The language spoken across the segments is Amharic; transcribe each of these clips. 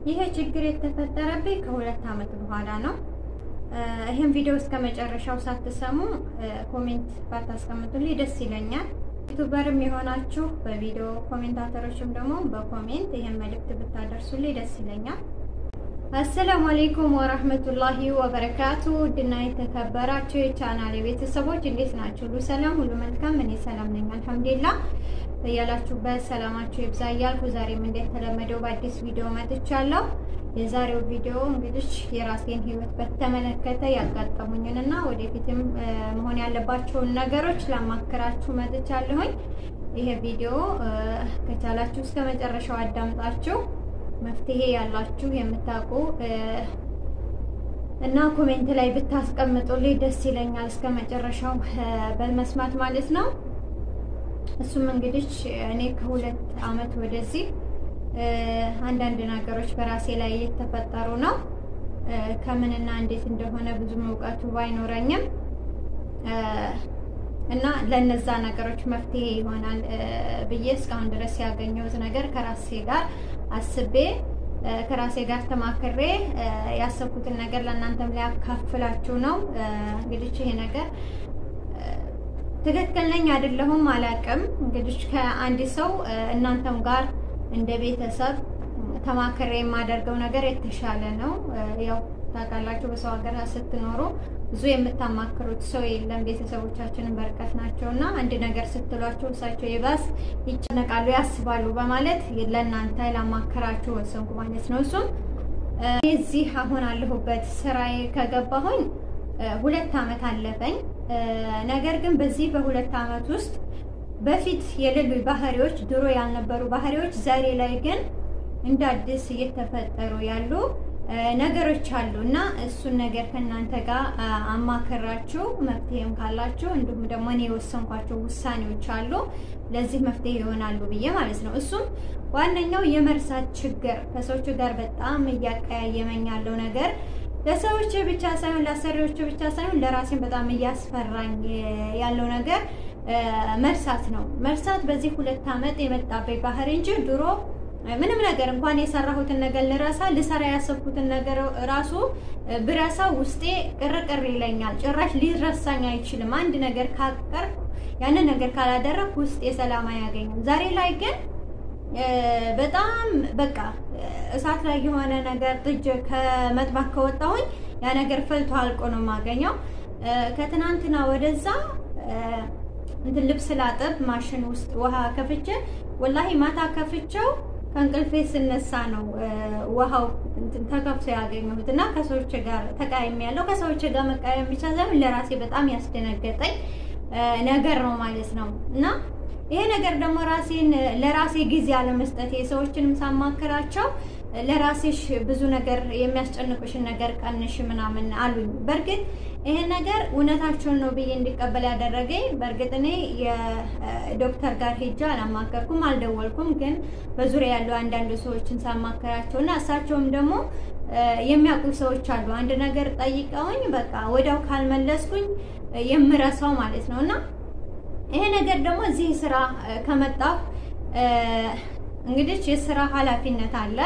ይሄ ችግር የተፈጠረብኝ ከሁለት ዓመት በኋላ ነው። ይህን ቪዲዮ እስከ መጨረሻው ሳትሰሙ ኮሜንት ባታስቀምጡልኝ ደስ ይለኛል። ዩቱበርም የሆናችሁ በቪዲዮ ኮሜንታተሮችም ደግሞ በኮሜንት ይህን መልእክት ብታደርሱልኝ ደስ ይለኛል። አሰላሙ አሌይኩም ወራህመቱላሂ ወበረካቱ። ውድና የተከበራችሁ የቻናል ቤተሰቦች እንዴት ናችሁ? ሁሉ ሰላም፣ ሁሉ መልካም። እኔ ሰላም ነኝ አልሐምዱሊላህ። በያላችሁበት ሰላማችሁ ይብዛ እያልኩ ዛሬም እንደተለመደው በአዲስ ቪዲዮ መጥቻለሁ። የዛሬው ቪዲዮ እንግዲህ የራሴን ሕይወት በተመለከተ ያጋጠሙኝን እና ወደፊትም መሆን ያለባቸውን ነገሮች ላማክራችሁ መጥቻለሁኝ። ይሄ ቪዲዮ ከቻላችሁ እስከ መጨረሻው አዳምጣችሁ መፍትሄ ያላችሁ የምታውቁ እና ኮሜንት ላይ ብታስቀምጡልኝ ደስ ይለኛል። እስከ መጨረሻው በመስማት ማለት ነው። እሱም እንግዲህ እኔ ከሁለት ዓመት ወደዚህ አንዳንድ ነገሮች በራሴ ላይ እየተፈጠሩ ነው። ከምንና እንዴት እንደሆነ ብዙም እውቀቱ ባይኖረኝም እና ለነዛ ነገሮች መፍትሄ ይሆናል ብዬ እስካሁን ድረስ ያገኘሁት ነገር ከራሴ ጋር አስቤ ከራሴ ጋር ተማክሬ ያሰብኩትን ነገር ለእናንተም ሊያካፍላችሁ ነው። እንግዲህ ይሄ ነገር ትክክል ነኝ አይደለሁም አላውቅም። እንግዲህ ከአንድ ሰው እናንተም ጋር እንደ ቤተሰብ ተማክሬ የማደርገው ነገር የተሻለ ነው። ያው ታውቃላችሁ፣ በሰው ሀገር ስትኖሩ ብዙ የምታማክሩት ሰው የለም። ቤተሰቦቻችንን በርቀት ናቸው እና አንድ ነገር ስትሏቸው እሳቸው ይባስ ይጨነቃሉ፣ ያስባሉ በማለት ለእናንተ ላማከራችሁ ወሰንኩ ማለት ነው። እሱም እዚህ አሁን አለሁበት ስራዬ ከገባሁኝ ሁለት ዓመት አለፈኝ። ነገር ግን በዚህ በሁለት ዓመት ውስጥ በፊት የሌሉ ባህሪዎች፣ ድሮ ያልነበሩ ባህሪዎች ዛሬ ላይ ግን እንደ አዲስ እየተፈጠሩ ያሉ ነገሮች አሉ እና እሱን ነገር ከእናንተ ጋር አማከራችሁ መፍትሄም ካላችሁ እንዲሁም ደግሞ እኔ የወሰንኳቸው ውሳኔዎች አሉ ለዚህ መፍትሄ ይሆናሉ ብዬ ማለት ነው። እሱም ዋነኛው የመርሳት ችግር ከሰዎቹ ጋር በጣም እያቀያየመኝ ያለው ነገር ለሰዎች ብቻ ሳይሆን ለአሰሪዎች ብቻ ሳይሆን ለራሴን በጣም እያስፈራኝ ያለው ነገር መርሳት ነው። መርሳት በዚህ ሁለት ዓመት የመጣበት ባህሪ እንጂ ድሮ ምንም ነገር እንኳን የሰራሁትን ነገር ልረሳ ልሰራ ያሰብኩትን ነገር ራሱ ብረሳ ውስጤ ቅርቅር ይለኛል። ጭራሽ ሊረሳኝ አይችልም። አንድ ነገር ካቀር ያንን ነገር ካላደረግ ውስጤ ሰላም አያገኝም። ዛሬ ላይ ግን በጣም በቃ እሳት ላይ የሆነ ነገር ጥጅ ከመጥባክ ከወጣሁኝ ያ ነገር ፈልቶ አልቆ ነው የማገኘው። ከትናንትና ወደዛ እንትን ልብስ ላጥብ ማሽን ውስጥ ውሃ ከፍቼ ወላሂ ማታ ከፍቼው ከእንቅልፌ ስነሳ ነው ውሃው ተከፍቶ ያገኘሁት እና ከሰዎች ጋር ተቃይሜ ያለው ከሰዎች ጋር መቃየም ብቻ ሳይሆን ለራሴ በጣም ያስደነገጠኝ ነገር ነው ማለት ነው እና ይሄ ነገር ደግሞ ራሴን ለራሴ ጊዜ አለመስጠት የሰዎችንም ሳማክራቸው ለራሴሽ ብዙ ነገር የሚያስጨንቁሽን ነገር ቀንሽ ምናምን አሉኝ። በእርግጥ ይሄ ነገር እውነታቸውን ነው ብዬ እንዲቀበል ያደረገኝ በእርግጥ እኔ የዶክተር ጋር ሄጄ አላማከርኩም፣ አልደወልኩም። ግን በዙሪያ ያሉ አንዳንድ ሰዎችን ሳማከራቸው እና እሳቸውም ደግሞ የሚያውቁ ሰዎች አሉ። አንድ ነገር ጠይቀውኝ በቃ ወዲያው ካልመለስኩኝ የምረሳው ማለት ነው እና ይሄ ነገር ደግሞ እዚህ ስራ ከመጣሁ እንግዲህ የስራ ኃላፊነት አለ።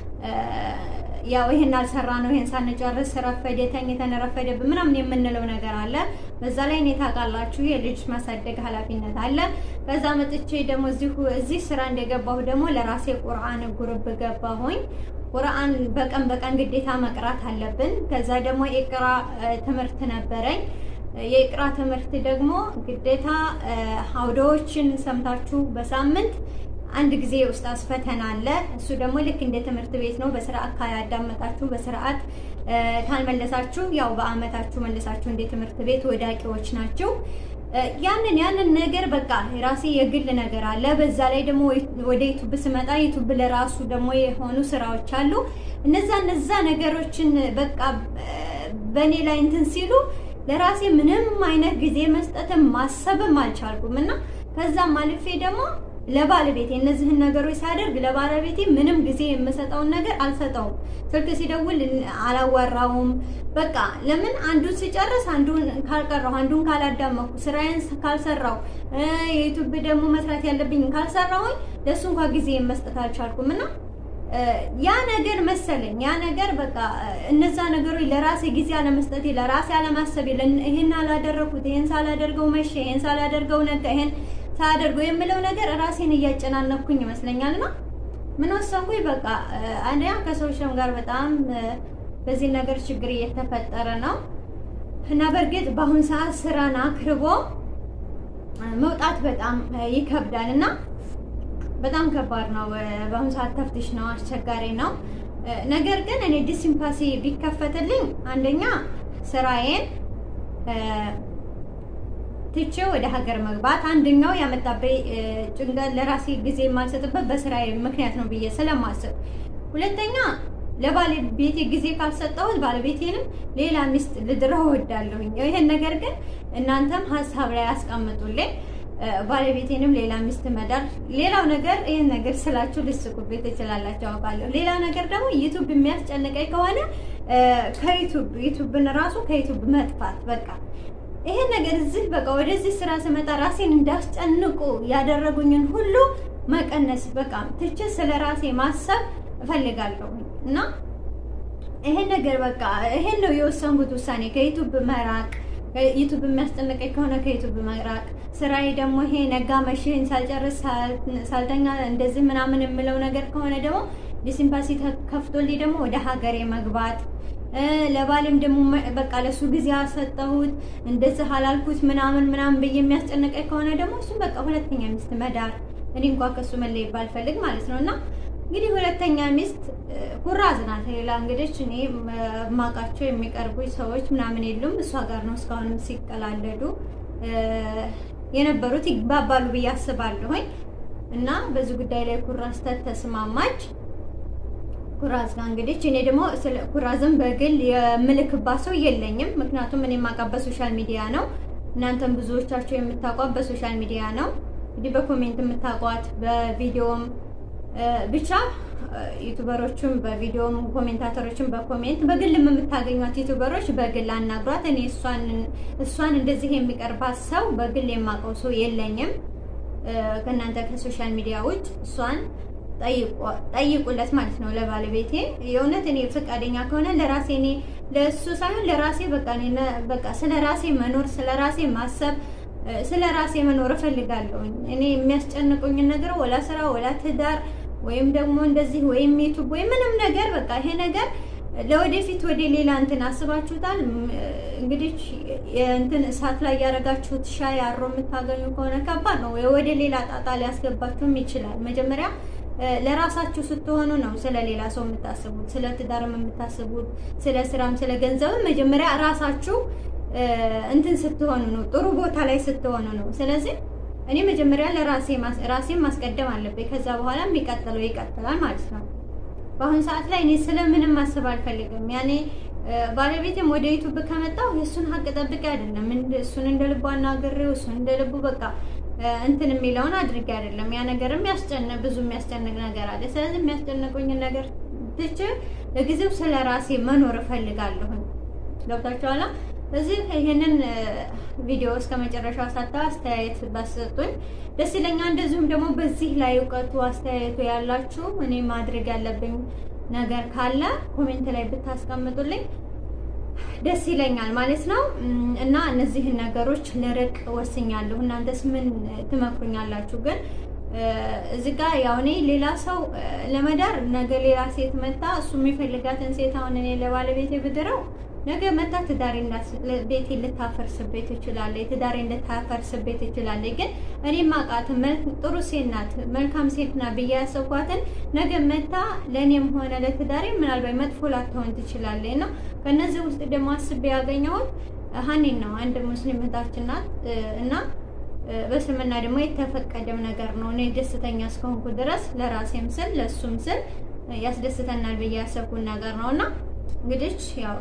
ያው ይሄን አልሰራ ነው ይሄን ሳንጨርስ ረፈደ፣ ተኝተን ረፈደብን ምናምን የምንለው ነገር አለ። በዛ ላይ እኔ ታውቃላችሁ የልጅ ማሳደግ ኃላፊነት አለ። ከዛ መጥቼ ደግሞ እዚሁ እዚህ ስራ እንደገባሁ ደግሞ ለራሴ ቁርአን ጉርብ ገባሁኝ። ቁርአን በቀን በቀን ግዴታ መቅራት አለብን። ከዛ ደግሞ የቅራ ትምህርት ነበረኝ። የቅራ ትምህርት ደግሞ ግዴታ አውዶዎችን ሰምታችሁ በሳምንት አንድ ጊዜ የኡስታዝ ፈተና አለ። እሱ ደግሞ ልክ እንደ ትምህርት ቤት ነው። በስርዓት ካያዳመጣችሁ በስርዓት ካልመለሳችሁ ያው በአመታችሁ መለሳችሁ እንደ ትምህርት ቤት ወዳቂዎች ናቸው። ያንን ያንን ነገር በቃ የራሴ የግል ነገር አለ። በዛ ላይ ደግሞ ወደ ዩቱብ ስመጣ ዩቱብ ለራሱ ደግሞ የሆኑ ስራዎች አሉ። እነዛ እነዛ ነገሮችን በቃ በእኔ ላይ እንትን ሲሉ ለራሴ ምንም አይነት ጊዜ መስጠትም ማሰብም አልቻልኩም እና ከዛም አልፌ ደግሞ ለባለቤቴ እነዚህን ነገሮች ሳደርግ ለባለቤቴ ምንም ጊዜ የምሰጠውን ነገር አልሰጠውም። ስልክ ሲደውል አላወራውም። በቃ ለምን አንዱን ሲጨርስ አንዱን ካልቀራሁ፣ አንዱን ካላዳመኩ፣ ስራዬን ካልሰራው፣ የዩቱብ ደግሞ መስራት ያለብኝ ካልሰራሁኝ ለእሱ እንኳ ጊዜ መስጠት አልቻልኩም እና ያ ነገር መሰለኝ ያ ነገር በቃ እነዛ ነገሮች ለራሴ ጊዜ አለመስጠቴ፣ ለራሴ አለማሰቤ፣ ይሄን አላደረኩት፣ ይሄን ሳላደርገው መቼ፣ ይሄን ሳላደርገው ነገ፣ ይሄን ሳላደርገው የምለው ነገር ራሴን እያጨናነኩኝ ይመስለኛል። እና ምን ወሰንኩኝ በቃ አንደኛ ከሰዎችም ጋር በጣም በዚህ ነገር ችግር እየተፈጠረ ነው እና በእርግጥ በአሁኑ ሰዓት ስራን አክርቦ መውጣት በጣም ይከብዳል እና በጣም ከባድ ነው። በአሁኑ ሰዓት ተፍትሽ ነው፣ አስቸጋሪ ነው። ነገር ግን እኔ ዲስኢምፓሲ ቢከፈትልኝ አንደኛ ስራዬን ትቼ ወደ ሀገር መግባት አንደኛው ያመጣብኝ ጭንቀት ለራሴ ጊዜ የማልሰጥበት በስራዬ ምክንያት ነው ብዬ ስለማስብ፣ ሁለተኛ ለባለቤቴ ጊዜ ካልሰጠሁት ባለቤቴንም ሌላ ሚስት ልድረው እወዳለሁኝ። ይሄን ነገር ግን እናንተም ሀሳብ ላይ አስቀምጡልኝ። ባለቤቴንም ሌላ ሚስት መዳር። ሌላው ነገር ይህን ነገር ስላችሁ ልስቁብኝ ትችላላችሁ አውቃለሁ። ሌላ ነገር ደግሞ ዩቱብ የሚያስጨንቀኝ ከሆነ ከዩቱብ ዩቱብን ራሱ ከዩቱብ መጥፋት በቃ ይሄን ነገር እዚህ በቃ ወደዚህ ስራ ስመጣ ራሴን እንዳስጨንቁ ያደረጉኝን ሁሉ መቀነስ በቃ ትቼ ስለ ራሴ ማሰብ እፈልጋለሁ እና ይሄን ነገር በቃ ይሄን ነው የወሰንኩት ውሳኔ ከዩቱብ መራቅ ዩቱብ የሚያስጨንቀኝ ከሆነ ከዩቱብ መራቅ፣ ስራዬ ደግሞ ይሄ ነጋ መሽን ሳልጨርስ ሳልተኛ እንደዚህ ምናምን የምለው ነገር ከሆነ ደግሞ ዲስኢምፓሲ ከፍቶልኝ ደግሞ ወደ ሀገሬ መግባት፣ ለባሌም ደግሞ በቃ ለሱ ጊዜ አሰጠሁት እንደዚህ አላልኩት ምናምን ምናምን ብዬ የሚያስጨንቀኝ ከሆነ ደግሞ እሱም በቃ ሁለተኛ ሚስት መዳር እኔ እንኳ ከሱ መለየት ባልፈልግ ማለት ነው እና እንግዲህ ሁለተኛ ሚስት ኩራዝ ናት። ሌላ እንግዲህ እኔ ማውቃቸው የሚቀርቡኝ ሰዎች ምናምን የሉም። እሷ ጋር ነው እስካሁንም ሲቀላለዱ የነበሩት ይግባባሉ ብዬ አስባለሁኝ። እና በዚህ ጉዳይ ላይ ኩራዝ ተስማማች። ኩራዝ ጋር እንግዲህ እኔ ደግሞ ስለ ኩራዝም በግል የምልክባት ሰው የለኝም። ምክንያቱም እኔ የማውቃት በሶሻል ሚዲያ ነው። እናንተም ብዙዎቻቸው የምታውቋት በሶሻል ሚዲያ ነው። እንግዲህ በኮሜንት የምታውቋት በቪዲዮም ብቻ ዩቱበሮችም በቪዲዮም ኮሜንታተሮችም በኮሜንት በግልም የምታገኟት ዩቱበሮች በግል አናግሯት። እኔ እሷን እንደዚህ የሚቀርባት ሰው በግል የማውቀው ሰው የለኝም ከእናንተ ከሶሻል ሚዲያ ውጭ። እሷን ጠይቁለት ማለት ነው ለባለቤቴ። የእውነት እኔ ፈቃደኛ ከሆነ ለራሴ እኔ ለእሱ ሳይሆን ለራሴ በቃ በቃ ስለ ራሴ መኖር ስለ ራሴ ማሰብ ስለ ራሴ መኖር እፈልጋለሁኝ። እኔ የሚያስጨንቁኝን ነገር ወላ ስራ ወላ ትዳር ወይም ደግሞ እንደዚህ ወይም ዩቱብ ወይም ምንም ነገር በቃ ይሄ ነገር ለወደፊት ወደ ሌላ እንትን አስባችሁታል። እንግዲህ እንትን እሳት ላይ ያደረጋችሁት ሻይ አሮ የምታገኙ ከሆነ ከባድ ነው። ወደ ሌላ ጣጣ ሊያስገባችሁም ይችላል። መጀመሪያ ለራሳችሁ ስትሆኑ ነው ስለ ሌላ ሰው የምታስቡት፣ ስለ ትዳርም የምታስቡት፣ ስለ ስራም ስለ ገንዘብም መጀመሪያ ራሳችሁ እንትን ስትሆኑ ነው፣ ጥሩ ቦታ ላይ ስትሆኑ ነው። ስለዚህ እኔ መጀመሪያ ለራሴ ራሴን ማስቀደም አለብኝ። ከዛ በኋላ የሚቀጥለው ይቀጥላል ማለት ነው። በአሁኑ ሰዓት ላይ እኔ ስለምንም ማሰብ አልፈልግም። ያኔ ባለቤቴም ወደ ዩቱብ ከመጣው የእሱን ሀቅ ጠብቄ አይደለም እሱን እንደ ልቡ አናግሬው እሱን እንደ ልቡ በቃ እንትን የሚለውን አድርጌ አይደለም። ያ ነገር የሚያስጨንቅ ብዙ የሚያስጨንቅ ነገር አለ። ስለዚህ የሚያስጨንቁኝን ነገር ትቼ ለጊዜው ስለ ራሴ መኖር እፈልጋለሁኝ። ገብታችኋላ? እዚህ ይህንን ቪዲዮ እስከ መጨረሻው ሳታ አስተያየት ባሰጡኝ ደስ ይለኛል። እንደዚሁም ደግሞ በዚህ ላይ እውቀቱ አስተያየቱ ያላችሁ እኔ ማድረግ ያለብኝ ነገር ካለ ኮሜንት ላይ ብታስቀምጡልኝ ደስ ይለኛል ማለት ነው። እና እነዚህን ነገሮች ልርቅ ወስኛለሁ። እናንተስ ምን ትመክሩኛላችሁ? ግን እዚህ ጋር ያው እኔ ሌላ ሰው ለመዳር ነገ ሌላ ሴት መታ እሱ የሚፈልጋትን ሴት አሁን እኔ ለባለቤቴ ብድረው ነገ መታ ትዳሬ ቤቴ ልታፈርስቤት ትችላለች። ትዳሬ ልታፈርስቤት ትችላለች። ግን እኔ ማቃት ጥሩ ሴት ናት፣ መልካም ሴት ናት ብዬ ያሰብኳትን ነገ መታ ለእኔም ሆነ ለትዳሬ ምናልባት መጥፎ ላትሆን ትችላለች ነው። ከእነዚህ ውስጥ ደግሞ አስቤ ያገኘሁት ሀኒን ነው። አንድ ሙስሊም እህታችን ናት እና በስልምና ደግሞ የተፈቀደም ነገር ነው። እኔ ደስተኛ እስከሆንኩ ድረስ ለራሴም ስል ለእሱም ስል ያስደስተናል ብዬ ያሰብኩን ነገር ነው እና እንግዲህ ያው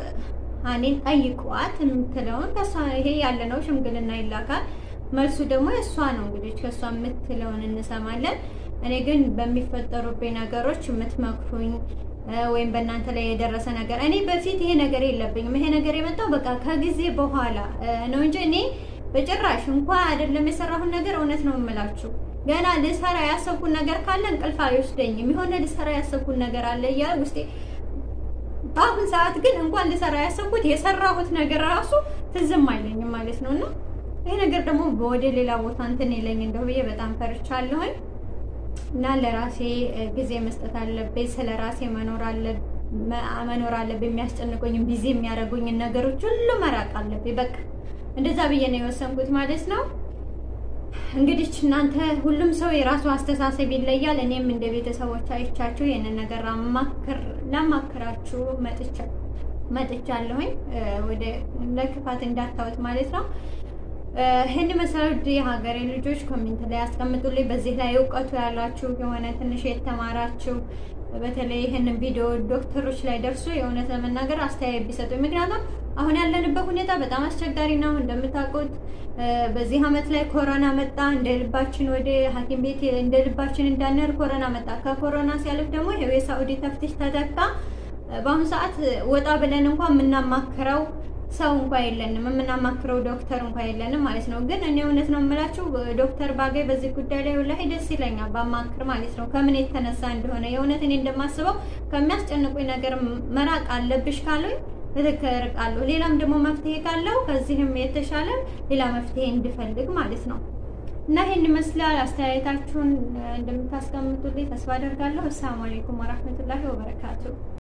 ሀኒን ጠይቋት የምትለውን ከእሷ ይሄ ያለ ነው። ሽምግልና ይላካል። መልሱ ደግሞ የእሷ ነው። እንግዲህ ከእሷ የምትለውን እንሰማለን። እኔ ግን በሚፈጠሩብኝ ነገሮች የምትመክሩኝ ወይም በእናንተ ላይ የደረሰ ነገር እኔ በፊት ይሄ ነገር የለብኝም። ይሄ ነገር የመጣው በቃ ከጊዜ በኋላ ነው እንጂ እኔ በጭራሽ እንኳን አይደለም የሰራሁን ነገር እውነት ነው የምላችሁ ገና ልሰራ ያሰብኩት ነገር ካለ እንቅልፍ አይወስደኝም። የሆነ ልሰራ ያሰብኩት ነገር አለ እያለ ውስጤ በአሁን ሰዓት ግን እንኳን ልሰራ ያሰብኩት የሰራሁት ነገር ራሱ ትዝም አይለኝም ማለት ነው። እና ይሄ ነገር ደግሞ ወደ ሌላ ቦታ እንትን የለኝ እንደው ብዬ በጣም ፈርቻለሁኝ። እና ለራሴ ጊዜ መስጠት አለብኝ። ስለ ራሴ መኖር አለ መኖር አለብኝ። የሚያስጨንቁኝም ቢዚ የሚያደርጉኝን ነገሮች ሁሉ መራቅ አለብኝ። በቃ እንደዛ ብዬ ነው የወሰንኩት ማለት ነው። እንግዲህ እናንተ ሁሉም ሰው የራሱ አስተሳሰብ ይለያል። እኔም እንደ ቤተሰቦች አይቻችሁ ይህንን ነገር ላማክራችሁ መጥቻለሁኝ። ወደ ለክፋት እንዳታዩት ማለት ነው። ይህን መሰሉ የሀገሬ ልጆች ኮሜንት ላይ ያስቀምጡልኝ። በዚህ ላይ እውቀቱ ያላችሁ የሆነ ትንሽ የተማራችሁ በተለይ ይህንን ቪዲዮ ዶክተሮች ላይ ደርሶ የእውነት ለመናገር አስተያየት ቢሰጡኝ። ምክንያቱም አሁን ያለንበት ሁኔታ በጣም አስቸጋሪ ነው። እንደምታውቁት በዚህ አመት ላይ ኮሮና መጣ። እንደ ልባችን ወደ ሐኪም ቤት እንደ ልባችን እንዳንር ኮሮና መጣ። ከኮሮና ሲያልፍ ደግሞ ይሄው የሳኡዲ ተፍትሽ ተተካ። በአሁኑ ሰዓት ወጣ ብለን እንኳን የምናማክረው ሰው እንኳ የለንም፣ የምናማክረው ዶክተር እንኳ የለንም ማለት ነው። ግን እኔ እውነት ነው የምላችሁ ዶክተር ባገኝ በዚህ ጉዳይ ላይ ወላሂ ደስ ይለኛል ባማክር ማለት ነው። ከምን የተነሳ እንደሆነ የእውነት እኔ እንደማስበው ከሚያስጨንቁኝ ነገር መራቅ አለብሽ ካሉኝ ትክክል እርቃለሁ። ሌላም ደግሞ መፍትሄ ካለው ከዚህም የተሻለ ሌላ መፍትሄ እንድፈልግ ማለት ነው። እና ይህን ይመስላል። አስተያየታችሁን እንደምታስቀምጡልኝ ተስፋ አደርጋለሁ። አሰላሙ አለይኩም ወራህመቱላሂ ወበረካቱ